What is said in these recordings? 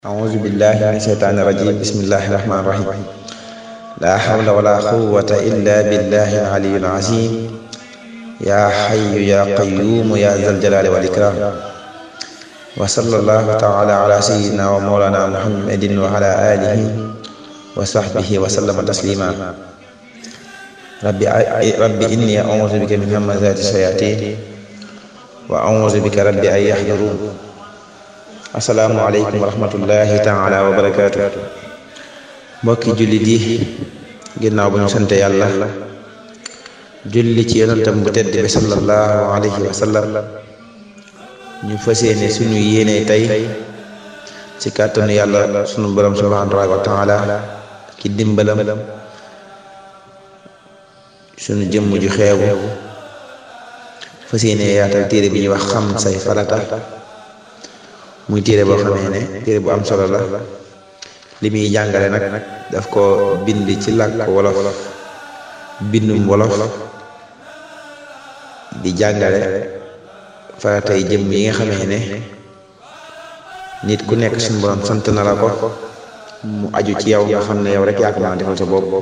أعوذ بالله من الشيطان الرجيم بسم الله الرحمن الرحيم لا حول ولا قوة إلا بالله العلي العظيم يا حي يا قيوم يا ذا الجلال والإكرام وصلى الله تعالى على سيدنا ومولانا محمد وعلى آله وصحبه وسلم تسليما ربي ربي إني أعوذ بك من همزات الشياطين وأعوذ بك ربي أن يحضرون asalaamualeykum wa rahmatullahi taala wa barakaatu mbokki jullit yi ginnaaw bu ñu sante yàlla julli ci yonentam bu tedd bi sallallahu alayhi wa sallam ñu fas yéene suñu yéene tey ci kàttanu yàlla sunu borom subhanahu wa taala ki dimbalam sunu jëmm ju xeewu fas yéene yaatal téere bi ñuy wax xam say farata muy téere boo xamee ne téere bu am solo la li muy jàngale nag daf ko bind ci làkk wolof bindum wolof di jàngale faratay jëm yi nga xamee ne nit ku nekk suñu borom sant na la ko mu aju ci yow nga xam ne yow rek yaa ko mën a defal sa bopp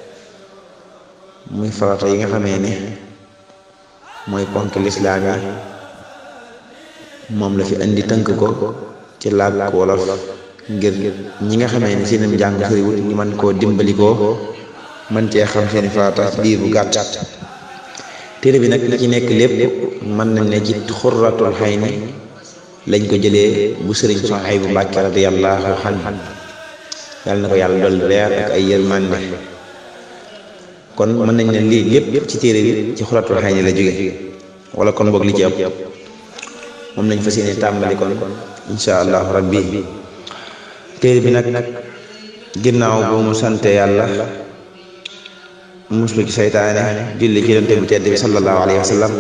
muy farata yi nga xamee ne mooy ponk lislaam yi moom la fi indi tënk ko ci làkk wolof ngir ñi nga xamee ni seenam njàng soriwul ñu mën koo dimbali koo mën cee xam seeni farata diir bu gàtt téere bi nag li ci nekk lépp mën nañ ne ci xurratul xay ni lañ ko jëlee bu sëriñ Suhaybu Mbàkke radiyallahu anhu yàlla na ko yàlla dolli leer ak ay yërmande kon mën nañ ne lii lépp ci téere bi ci xurratul xay ni la jóge wala kon boog li ci ëpp moom lañ fas yéene tàmbali kon insha allahu rabbi téere bi nag ginnaaw bu mu sante yàlla muslu ci seytaane julli ci yonent bi tedd bi sallallahu alayhi wa sallam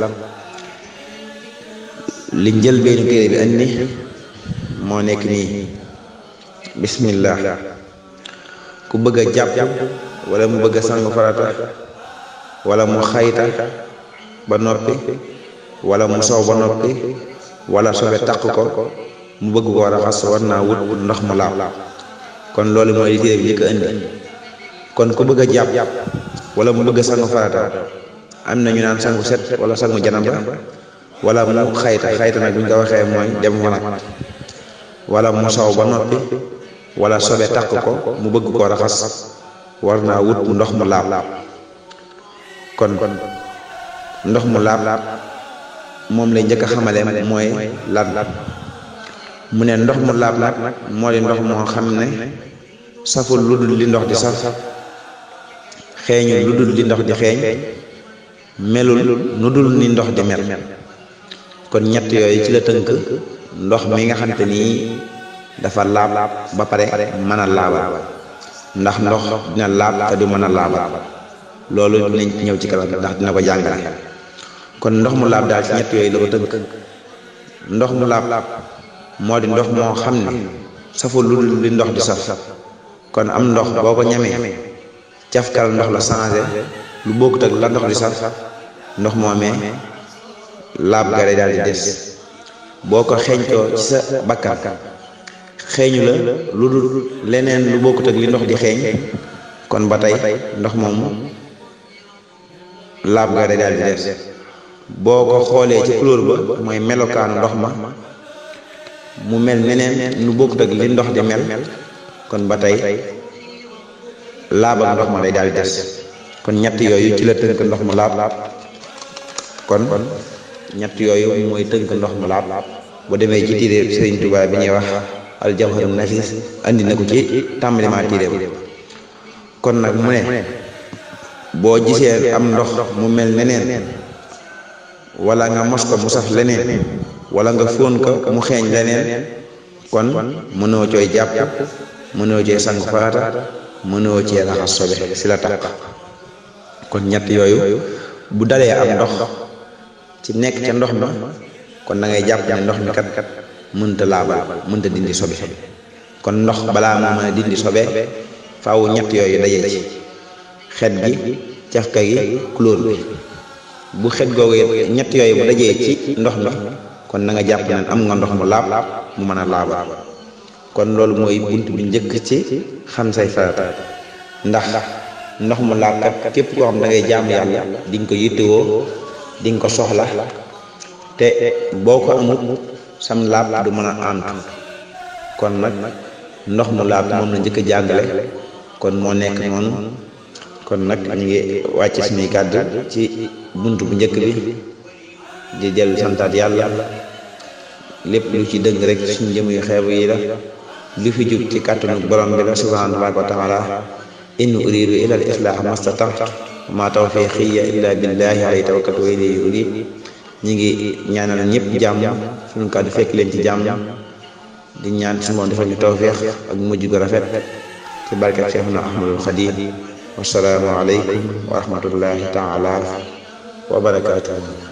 li njël beenu téere bi andi moo nekk nii bismillah ku bëgg a jàpp wala mu bëgg a sangu farata wala mu xayta ba noppi wala mu sow ba noppi wala sobe taq ko mu bëgg koo raxas war naa wut ndox mu laab kon loolu mooy li téere bi njëkk a indi kon ku bëgg a jàpp wala mu bëgg a sangu farata am na ñu naan sangu set wala sangu janaba wala mu xayta xayta nag bu ñu ko waxee mooy dem wanag wala mu sow ba noppi wala sobe taq ko mu bëgg koo raxas war naa wut ndox mu laab kon ndox mu laab moom lay njëkk a xamale mooy lan mu ne ndox mu laab nag moo di ndox moo xam ne saful lu dul li ndox di saf xeeñul lu dul li ndox di xeeñ melul nu dul ni ndox di mel kon ñett yooyu ci la tënk ndox mi nga xamante nii dafa laab ba pare mën a laabal ndax ndox dina laab te du mën a laabal loolu dinañ ñëw ci kanam ndax dina ko jàngale kon ndox mu laab daal ci ñett yooyu la ko tënk ndox mu laab moo di ndox moo xam ne saful lu dul li ndox di saf kon am ndox boo ko ñamee cafkal ndox la changé lu bokkut ak la ndox di saf ndox moomee laab ga day daal di des boo ko xeeñtoo ci sa bakkan xeeñu la lu dul leneen lu bokkut ak li ndox di xeeñ kon ba tey ndox moomu laab ga day daal di des boo ko xoolee ci couleur ba mooy melokaanu ndox ma mu mel neneen nu bokkut ak li ndox di mel kon ba tey laab ak ndox ma day daal di des kon ñett yooyu ci la tënk ndox mu laab kon ñett yooyu mooy tënk ndox mu laab bu demee ci téere Sëriñ Tuubaa bi ñuy wax al jawharun nafis andi na ko ci tàmbalima téere ba kon nag mu ne boo gisee am ndox mu mel neneen wala nga mos ko mu saf leneen wala nga fóon ko mu xeeñ leneen kon mënoo cooy jàpp mënoo cooy sangu farata mënoo cee raxas sobe si la takk kon ñett yooyu bu dalee am ndox ci nekk ca ndox ma kon da ngay jàpp ne ndox mi kat mënta laabal mënta dindi sobe kon ndox balaa moo mën a dindi sobe faaw ñett yooyu daje ci xet gi cafka gi couleur bi bu xet googu ñett yooyu bu dajee ci ndox mi kon na nga jàpp ne am nga ndox mu laab mu mën a laabal kon loolu mooy bunt bi njëkk ci xam say farata ndax ndox mu laab kat képp koo xam da ngay jaamu yàlla di nga ko yittewoo di nga ko soxla te boo ko amut sam laab du mën a àntu kon nag ndox mu laab moom la njëkk a jàngale kon moo nekk noonu kon nag ñu ngi wàcc suñuy kàddu ci bunt bu njëkk bi di dellu santaat yàlla lépp lu ci dëng rek suñu jëm yu xeebu yi la lu fi jub ci kàttanu borom bi la subhanahu wa taala in uridu ila al islah mastata ma tawfiqiya illa billahi alayhi tawakkaltu wa ilayhi unib ñi ngi ñaanal ñëpp jàmm suñu kàddu fekk leen ci jàmm di ñaan suñu moom defal ñu tawfiq ak mujj gu rafet ci barkat Cheikhuna Ahmadul Xadim wasalaamu aleykum wa rahmatullahi taala wa barakatuh